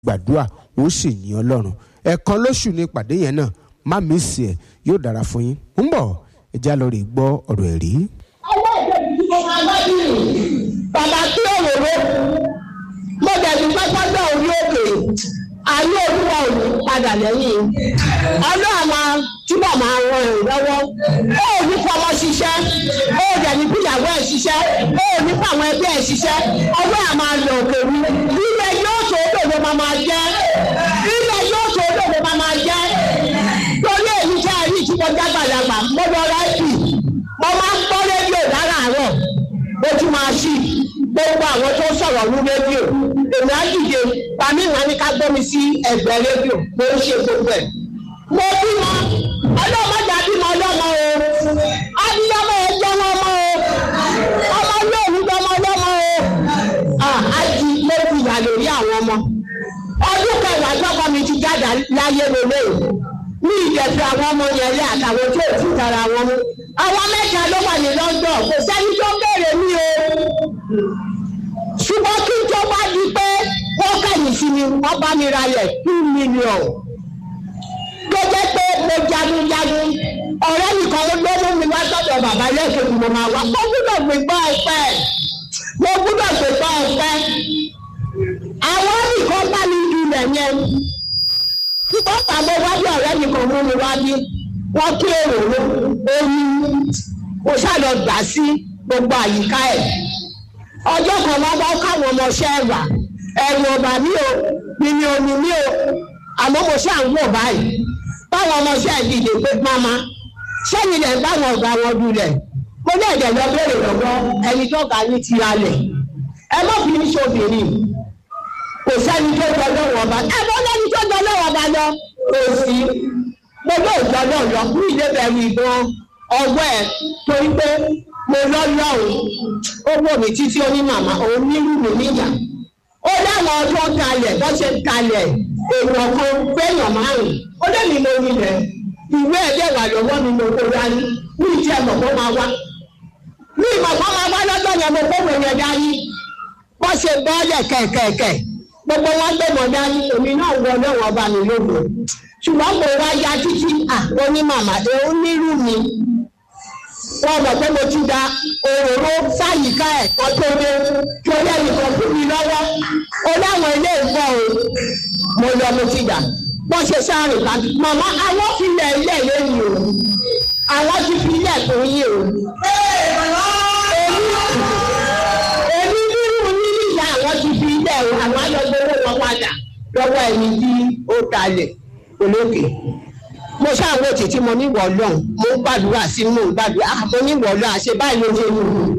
gbàdúrà ó sì yìn ọlọ́run ẹ̀ẹ̀kan lóṣù ní ìpàdé yẹn náà má mísì ẹ̀ yóò dára fún yín ń bọ̀ ẹ já lọ rè gbọ́ ọ̀rọ̀ ẹ̀rí. ọwọ́ ìjẹ́bi tí mo máa bá bí rìn bàbá tí òróró mo dẹ̀bi pápágbá orí òkè ayé olúwa ò ní padà lẹ́yìn ọlọ́run máa túbọ̀ máa ran ẹ̀ lọ́wọ́ ó ò ní fọmọ ṣiṣẹ́ ó ò dẹ̀ ní fìyàwó ẹ̀ ṣiṣẹ́ ó ò ní fàwọn ẹgbẹ́ ẹ̀ ṣiṣẹ́ ọwọ́ ẹ̀ máa lọ òkè wí ilẹ̀ yóò tó dòdò máa máa jẹ́ ilẹ̀ yóò tó dòdò máa máa jẹ́ torí èyí jẹ́ ẹ̀rí tí mo jágbàlagbà mo lọ rẹ́ẹ̀kì mo máa ń gbọ́ rédíò láràárọ̀ ojú máa ṣí gbogbo àwọn tó sọ̀rọ̀ ní rédíò èmi á dìde pàmí ìwọ̀n ní ká gbọ́ mi sí ẹgbẹ́ rédíò mo ń ṣe gbogbo ẹ̀. mo bímọ ọlọ́mọdé bímọ ọlọ́mọ o abiyamọ ẹ jẹ́ wọn mọ́ o ọmọ yóò ní ọmọ ọlọ́mọ o àjí ló fi yà lórí àwọn ọmọ ọdún kẹwàá gbọ́kọ̀ mi ti jáde láyé lélẹ̀ ní ìjẹ̀fẹ̀ àwọn ọmọ yẹn lé àtàwọn tó ti tara wọn mú àwọn mẹ́ta ló wà ní London kò sẹ́ni tó béèrè mí o ṣùgbọ́n kí n tó bá di pé wọ́n kẹ̀yìn sí mi wọ́n bá mi ralẹ̀ two million tó jẹ́ pé mo jagunjagun ọ̀rẹ́ nìkan ló mú mi wá sọ́dọ̀ bàbá lẹ́ẹ̀kejì mo máa wá mo gbúdọ̀ gbégbá ọpẹ́ mo gbúdọ̀ gbégbá ọpẹ́ àwọn nìkan bá mi ilẹ̀ yẹn ṣùgbọ́n pàmò wájú ọ̀rẹ́ nìkan mú mi wá bí wọ́n kí èrò omi kò ṣàlọ gbà sí gbogbo àyíká ẹ̀ ọjọ́ kan wọ́n bá káwọn ọmọọṣẹ́ wà ẹ̀rù ọ̀bà mi ò mímí omi mi ò àmọ́ mo ṣáà ń wọ̀ báyìí báwọn ọmọọṣẹ́ dìde pé máma sẹ́yìn lẹ̀ báwọn ọ̀gá wọn dulẹ̀ mo ní ẹ̀jẹ̀ lọ bẹ̀rẹ̀ lọ́wọ́ ẹni tó ga ní ti alẹ̀ ẹ má fi ní sóbìnrin kò sẹ́ni tó jọ lọ́wọ́ ọba ẹ bọ́ lẹ́ni tó jọ lọ́wọ́ ọba lọ kò sí mo ló jọ náà lọ fún ilé bẹ̀rù ìbọn ọgbọ́ ẹ̀ torí pé mo lọ́lọ́run ó wò mí títí ó ní màmá òun nílùú mi níyà ó láwọn ọjọ́ kalẹ̀ bó ṣe kalẹ̀ èèyàn kan fẹ́yàn márùn-ún ó lé mi lórí rẹ̀ ìwé ẹ̀dẹ̀ wà lọ́wọ́ mi mo kó dání ní ìdí ẹ̀mọ̀ kó máa wá ní ìmọ̀ kó máa wá lọ́jọ́ yẹn mo kó wò yẹn dání wọ́n ṣe bọ́ọ̀lẹ̀ kẹ̀kẹ̀kẹ̀ gbogbo wọn gbé mọ̀ dání èmi náà wọ náà wọ́n bá mi lógo ṣùgbọ́n mo wá ya títí àwọn ní màmá òun nírú mi wọ́n mọ̀ pé mo ti da òróró sáyìíká ẹ̀ kan tó dé kí orí ẹnìkan fún mi lọ́wọ́ ó láwọn ilé ìfọ́ o mo lọ mo ti dà wọ́n ṣe sáré ká màmá àwọn fi ilẹ̀ ilẹ̀ lẹ́yìn o àwọn ti fi ilẹ̀ tó yé o. èmi nírú nínú ìyá àwọn ti fi ilẹ̀ o àwọn ayọ̀gbọ́wọ́ wọn padà lọ́wọ́ ẹni tí ó talẹ̀ olókè mo ṣàwọn òtí tí mo níwọ̀ lọ́hùn mo ń gbàdúrà sí mo ń gbàdúrà mo níwọ̀ lọ́hùn àṣẹ báyìí ló ṣe wù mí.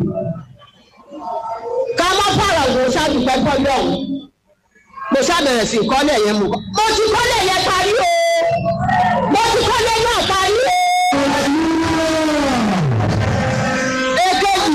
ká má fara wò ṣàdùpẹ́ kọ́ lọ́hùn mo ṣàbẹ̀rẹ̀ sí kọ́lẹ̀ yẹn mo kọ́. mo ti kọ́lẹ̀ yẹn parí o mo ti kọ́lẹ̀ náà parí o. èkejì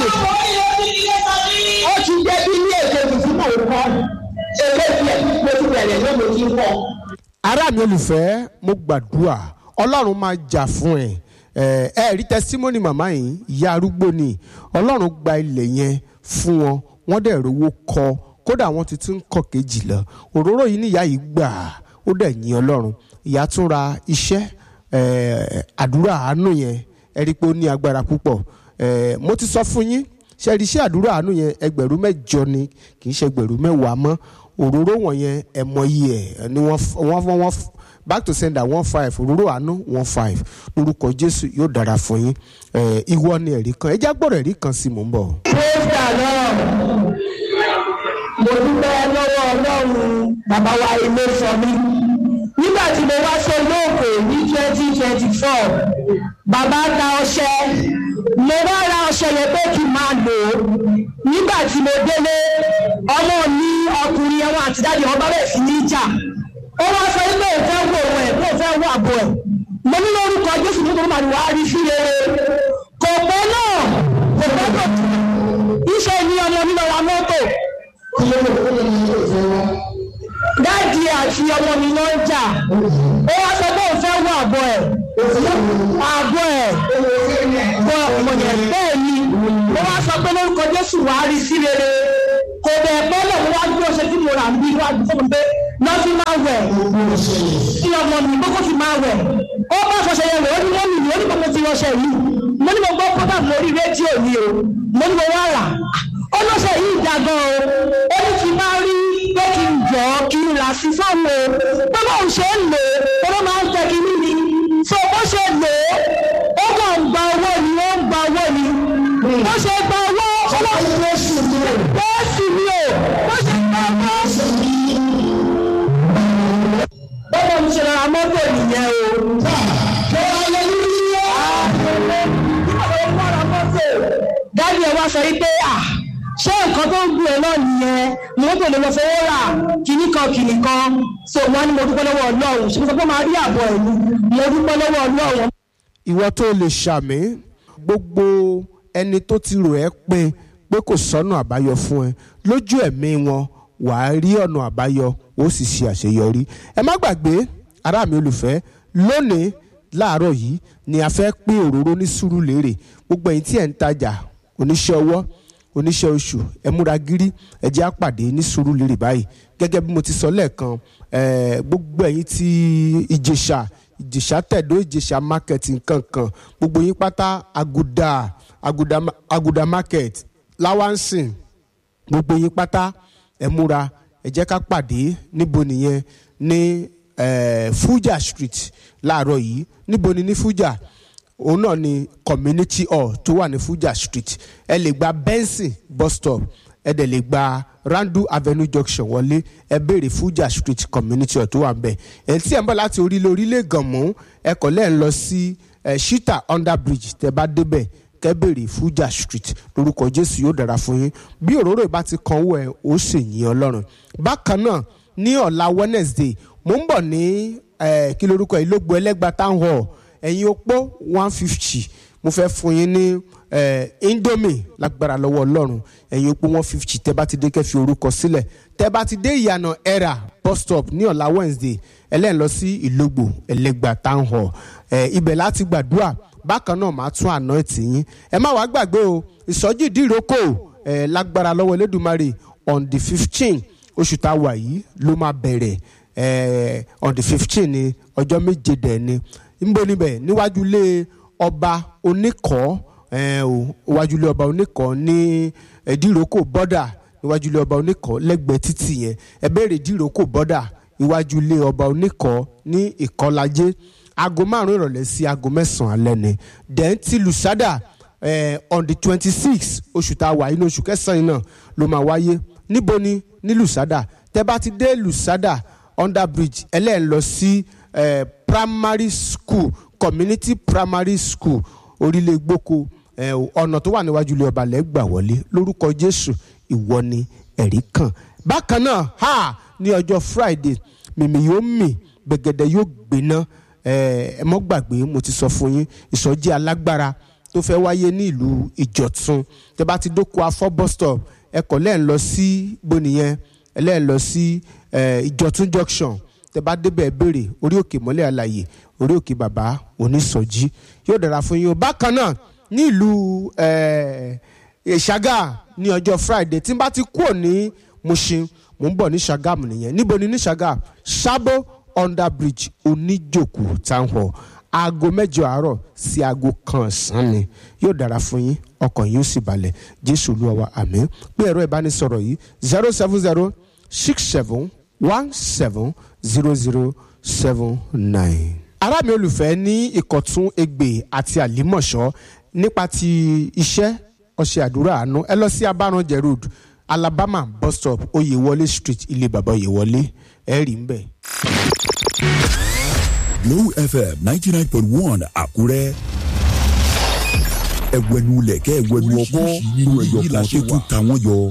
ó ti débi ní èkejì tí mo kọ́ èkejì ẹ̀ mo ti bẹ̀rẹ̀ ní mo ti kọ́ ará mi olùfẹ́ mo gbàdúrà ọlọ́run máa jà fún ẹ ẹ ẹ rí tẹsímọ́nì màmá yìí ìyá arúgbó ni ọlọ́run gba ilẹ̀ yẹn fún wọn wọ́n dẹ̀ rówó kọ́ kódà wọ́n ti tún ń kọ́ kejì lọ òróró yìí ní ìyá yìí gbà ó dẹ̀ yìn ọlọ́run ìyá tún ra iṣẹ́ àdúrà àánú yẹn ẹ rí i pé ó ní agbára púpọ̀ mo ti sọ fún yín ṣe rí iṣẹ́ àdúrà àánú yẹn ẹgbẹ̀rún mẹ́jọ ni kì í ṣe ẹgbẹ̀rún mẹ́wàá mọ́ òróró wọ̀nyẹn ẹ mọ iye ẹ̀ ni wọ́n wọ́n wọ́n back to sender one five òróró àánú one five lórúkọ jésù yóò dára fún yín ìwọ ni ẹ̀rí kan ẹ já gbọ́dọ̀ ẹ̀rí kan sí mò ń bọ̀. praise the lord mo dúpẹ́ lọ́wọ́ ọlọ́run bàbá wa ilé sọ mí nígbà tí mo wá sí olóògbé ní twenty twenty four bàbá ta ọṣẹ mo wá ra ọṣẹ yẹn pé kí n máa lò ó nígbà tí mo délé ọmọ mi ọkùnrin ẹwọn àti dáàdi wọn bá bẹ̀rẹ̀ sí ní ìjà ó wá sọ pé òun fẹ́ wo òun ẹ̀ pé òun fẹ́ wo àbọ̀ ẹ̀ mo ní lórúkọ jésù nítorí màá ní wàá rí sí rere kò pẹ́ náà kò pẹ́ tó iṣẹ́ ni ọmọ mi lọ ra mọ́tò dáàdi àti ọmọ mi ló ń jà ó wá sọ pé òun fẹ́ wo àbọ̀ ẹ̀ àbọ̀ ẹ̀ bọ́ ọmọ yẹn bẹ́ẹ̀ ni ó wá sọ pé lórúkọ jésù wàá rí sí rere kò dẹ̀ pẹ́ lọ́wọ́ wá gbé ọṣẹ tí mo rà ń bí wá gbé fún mi pé lọ fi máa wẹ̀ kí ọmọ mi kókó fi máa wẹ̀ ó bá fọṣẹ yẹn wẹ̀ ó ní mọ́mì mi ó ní kó mo ti rọṣẹ yìí mo ní mo gbọ́ program lórí rédíò ni o mo ní mo wá rà ó lọ́sẹ̀ yìí dá gan o ó ní kí n máa rí pé kí n jọ kí n rà sí fáwọn o pé bóun ṣe ń lò ó ló máa ń tẹ kí níbi so bó ṣe lò ó ó kàn ń gba owó ni ó ń gba owó ni bó ṣe gba owó ó lọ sí oṣù mi o bẹ́ẹ̀ sì ni o bó ṣe gba owó. bọ́lá mi ṣe ra mọ́tò nìyẹn o. dáàbì ẹ wá sọ yìí pé à ṣé nǹkan tó ń gbé ẹ náà nìyẹn mọ́tò lè lọ fowó rà kìíní kan kìíní kan so wọ́n ní mo dúpẹ́ lọ́wọ́ ọlọ́run ṣé mo sọ pé máa rí àbọ̀ ẹ̀ ni mo dúpẹ́ lọ́wọ́ ọlọ́run. ìwọ tó lè ṣàmì gbogbo ẹni tó ti rò ẹ́ pé pé kò sọ́nà àbáyọ fún ẹ lójú ẹ̀mí wọn wàá rí ọ̀nà àbáyọ ó sì ṣe àṣeyọrí ẹ má gbàgbé ará mi olùfẹ́ lónìí láàárọ̀ yìí ni a fẹ́ pín òróró ní Sùúrùlérè gbogbo ẹ̀yin tí ẹ̀ ń tajà oníṣẹ́ ọwọ́ oníṣẹ́ oṣù ẹ múra gírí ẹ jẹ́ á pàdé ní Sùúrùlérè báyìí gẹ́gẹ́ bí mo ti sọ lẹ́ẹ̀kan eh, gbogbo ẹ̀yin tí Ìjẹ̀ṣà Ìjẹ̀ṣà tẹ̀dó Ìjẹ̀ṣà market nkankan gbogbo yín pátá Àgùdà Àgùdà Àgùdà market láwánsìn gbogbo yín pátá ẹ múra ẹ jẹ́ ká pàdé níbo nìyẹn ní eh, Fuja Street láàárọ̀ yìí níbo ni ní Fuja òun náà ni community hall tó wà ní Fuja Street ẹ lè gba Benson bus stop ẹ dẹ̀ lè gba Randu Avenue junction wọlé ẹ béèrè Fuja Street community hall tó wà ń bẹ̀ ẹ̀ tí ẹ̀ ń bọ̀ láti orílẹ̀ orílẹ̀ gànmú ẹ kọ̀ lẹ́ẹ̀ lọ sí eh, Shita under bridge tẹ́ bá débẹ̀ kẹ́ béèrè Fuja Street lórúkọ Jésù yóò dára fún yín bí òróró ìbá ti kan owó ẹ ó sì yìn Ọlọ́run bákan náà ní ọ̀la Wednesday mo ń bọ̀ ní eh, kí lórúkọ ìlógbò ẹlẹ́gba town hall ẹ̀yin opó one fifty mo fẹ́ fún yín ní eh, indomie lágbára lọ́wọ́ ọlọ́run ẹ̀yin opó one fifty tẹ́ bá ti dé kẹ́ fi orúkọ sílẹ̀ tẹ́ bá ti dé ìyànà era bus stop ní ọ̀la Wednesday ẹlẹ́yìn lọ sí ìlógbò ẹlẹ́gba town hall eh, ibẹ̀ láti gbàdúrà bákan náà máa tún àná ẹtì yín ẹ má wàá gbàgbé o ìsọjí ìdíròkò ẹ lágbára lọ́wọ́ Elédùmarè on the fifteen oṣù tá a wà yìí ló máa bẹ̀rẹ̀ ẹ on the fifteen ni ọjọ́ méje dẹ̀ ni nbọ níbẹ̀ níwájú ilé ọba oníkọ́ ẹ o níwájú ilé ọba oníkọ́ ní ìdíròkò bọ́dà níwájú ilé ọba oníkọ́ lẹ́gbẹ̀ẹ́ títì yẹn ẹ béèrè ìdíròkò bọ́dà iwájú ilé ọba oníkọ́ ní ìkọ́lajé aago márùn ìrọ̀lẹ́ sí aago mẹ́sàn-án alẹ́ ni then ti lusada eh, on the twenty six oṣù tá a wà inú oṣù kẹsàn-án náà ló máa wáyé níbo ni ní lusada tẹ́ bá ti dé lusada under bridge ẹlẹ́ẹ̀ lọ sí eh, primary school community primary school orílẹ̀ gboko eh, ọ̀nà tó wà níwájú ilé ọba lẹ́gbà wọlé lórúkọ jésù ìwọ ni ẹ̀rí kan bákan náà ha ní ọjọ́ friday mìmì yóò mì gbẹ̀gẹ̀dẹ̀ yóò gbéná ẹ mọ́ gbàgbé mo ti sọ fún yín ìsọjí alágbára tó fẹ́ wáyé ní ìlú ìjọ̀tún tẹ́ bá ti dóko afọ́ bus stop ẹ kọ̀ lẹ́ẹ̀ lọ sí bonìyẹn ẹ lẹ́ẹ̀ lọ sí ìjọ̀tún junction tẹ́ bá débẹ̀ béèrè orí òkè mọ́lẹ̀ àlàyé orí òkè bàbá onísọjí yóò dára fún yín o bákan náà ní ìlú ìṣàgà ní ọjọ́ friday tí n bá ti kúrò ní Mushin mò ń bọ̀ ní Ṣàgámù nìyẹn níbo ni ní Ṣàgámù Sábó under bridge oníjòkó town hall aago mẹ́jọ àárọ̀ sí aago kan ọ̀sán ni yóò dára fún yín ọkàn yín ó sì balẹ̀ jésù olúwa wa àmín pé ẹ̀rọ ìbánisọ̀rọ̀ yìí zero seven zero six seven one seven zero zero seven nine. ará mi olùfẹ́ ní ìkọ̀tún egbè àti àlímọ̀ṣọ́ nípa ti iṣẹ́ ọṣẹ àdúrà àánú ẹ lọ sí abáranjẹ road alabama bus stop oyèwọlé street ilé bàbá oyèwọlé ẹ rí ń bẹ̀. Glow FM ninety nine point one Àkúrẹ́. Ẹ̀wẹ̀nu lẹ̀kẹ́ ẹ̀wẹ̀nu ọkọ́ nínú ẹ̀yọ̀ kan tó tún ta wọ́n yọ.